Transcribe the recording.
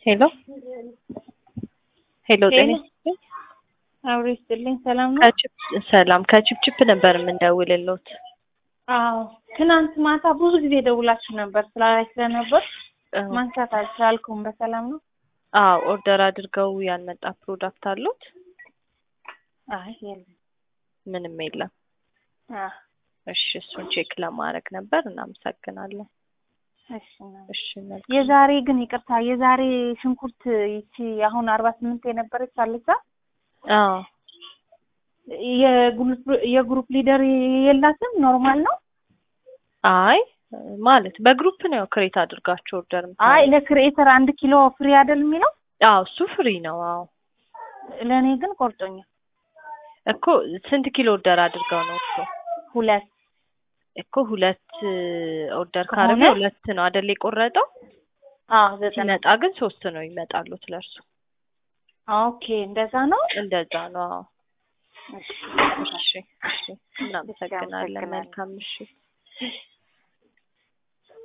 ሄሎ ሄሎ ጤና ይስጥልኝ። አብሮ ይስጥልኝ። ሰላም ነው? ከቺፕ ሰላም ከቺፕቺፕ ነበር የምንደውልልዎት። አዎ ትናንት ማታ ብዙ ጊዜ ደውላችሁ ነበር ስራ ላይ ስለነበር ማንሳት አልቻልኩም። በሰላም ነው? አዎ ኦርደር አድርገው ያልመጣ ፕሮዳክት አሉት? አይ የለም። ምንም የለም። አዎ እሺ እሱን ቼክ ለማድረግ ነበር። እናመሰግናለን። እሺ ነው። እሺ መልካም። የዛሬ ግን ይቅርታ፣ የዛሬ ሽንኩርት ይቺ አሁን አርባ ስምንት የነበረች አለቻ አዎ የግሩፕ የግሩፕ ሊደር የላትም። ኖርማል ነው። አይ ማለት በግሩፕ ነው ክሬት አድርጋችሁ ኦርደር አይ ለክሬኤተር አንድ ኪሎ ፍሪ አይደል የሚለው? አዎ እሱ ፍሪ ነው። አዎ ለእኔ ግን ቆርጦኛል። እኮ ስንት ኪሎ ኦርደር አድርገው ነው እሱ? ሁለት እኮ ሁለት ኦርደር ከሆነ- ካረገ ሁለት ነው አይደል የቆረጠው? አዎ ዘጠና ሲመጣ ግን ሶስት ነው ይመጣሉት ለእርሱ። ኦኬ እንደዛ ነው። እንደዛ ነው። አዎ እሺ እሺ እሺ እናመሰግናለን። አመሰግናለሁ። መልካም ምሽት።